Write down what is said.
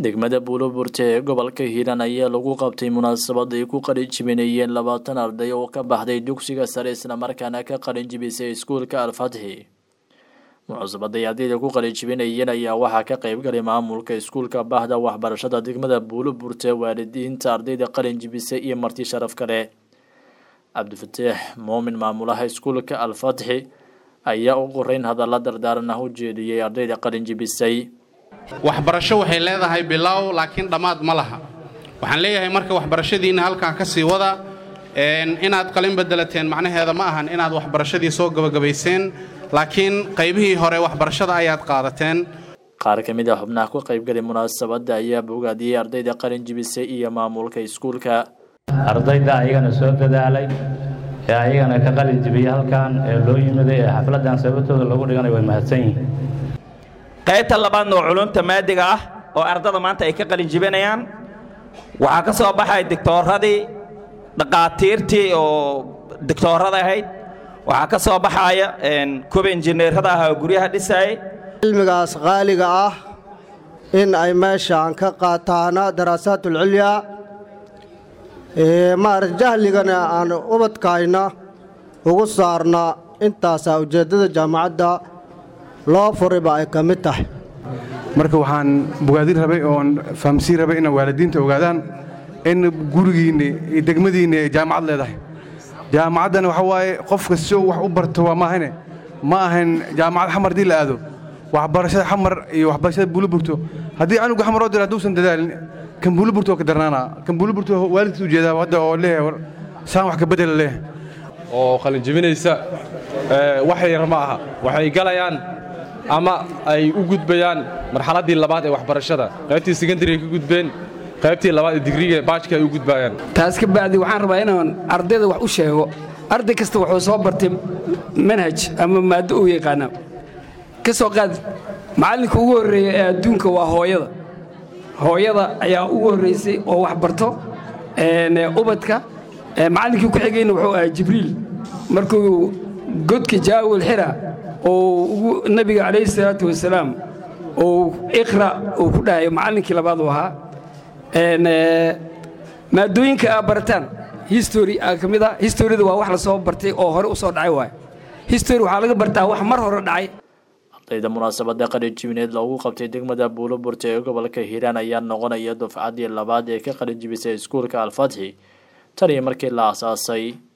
degmada buuloburte ee gobolka hiiraan ayaa lagu qabtay munaasabad ay ku qalinjibinayeen labaatan arday oo ka baxday dugsiga sare islamarkaana ka qalinjibisay iskuulka alfatxi munaasabaday ardayda ku qalinjibinayeen ayaa waxaa ka qeybgalay maamulka iskuulka bahda waxbarashada degmada buuloburte waalidiinta ardayda qalinjibisay iyo marti sharaf kale cabdifataax muumin maamulaha iskuulka alfatxi ayaa u qoreyn hadalla dardaaran ah u jeediyey ardayda qalinjibisay waxbarasho waxay leedahay bilow laakiin dhammaad ma laha waxaan leeyahay marka waxbarashadiinna halkan ka sii wada inaad qalin bedelateen macnaheeda ma ahan inaad waxbarashadii soo gabagabayseen laakiin qaybihii hore waxbarashada ayaad qaadateen qaar ka mid a xubnaha ku qaybgalay munaasabadda ayaa bogaadiyey ardayda qalin jibisay iyo maamulka iskuulka ardayda ayagana soo dadaalay ee ayagana ka qalin jibiyey halkan ee loo yimiday ee xafladdan sababtooda lagu dhiganay way mahadsan yihiin qaybta labaadna oo culumta maadiga ah oo ardada maanta ay ka qalin jibinayaan waxaa ka soo baxay digtooradii dhaqaatiirtii oo digtoorada ahayd waxaa ka soo baxaya kuwa injineerada ah oo guryaha dhisaayay cilmigaas qaaliga ah in ay meeshaan ka qaataana daraasaatulculyaa maarata jahligana aan ubadkayna ugu saarna intaasaa ujeeddada jaamacadda loo furiba ay ka mid tahay marka waxaan bogaadin rabay oon fahamsiin rabay inay waalidiinta ogaadaan in gurigiinna iyo degmadiinna ay jaamacad leedahay jaamacaddana waxa waaye qofka si uu wax u barto waa maahane ma ahan jaamacad xamar haddii la aado waxbarashada xamar iyo waxbarashada buuliburto haddii canuga xamar oo dira hadduusan dadaalin kan buuliburto oo ka darnaanaa kan buuliburto waalidkiis ujeedaa hadda oo leeyahay saan wax ka bedela leeyahay oo qalinjibinaysa wax yar ma aha waxay galayaan ama ay u gudbayaan marxaladdii labaad ee waxbarashada qaybtii sekondariga ka gudbeen qaybtii labaad ee digriga baajka ay u gudbaayaan taas ka bacdi waxaan rabaa inaan ardayda wax u sheego arday kasta wuxuu soo bartay manhaj ama maaddo uu yaqaana ka soo qaad macallinka ugu horreeya ee adduunka waa hooyada hooyada ayaa ugu horraysay oo wax barto ubadka macallinkii ku xigayna wuxuu ahaa jibriil markuu godka jaawil xira oo nabiga calayhi salaatu wasalaam uu iqra uu ku dhahayo macallinkii labaad uu ahaa maadooyinka aa barataan history aa ka mid a historida waa wax la soo bartay oo hore u soo dhacay waay history waxaa laga bartaa wax mar hore dhacay ardayda munaasabadda qalinjibineed loogu qabtay degmada buuloburte ee gobolka hiiraan ayaa noqonaya dufcaddii labaad ee ka qalinjibisay iskuulka alfatxi tan iyo markii la aasaasay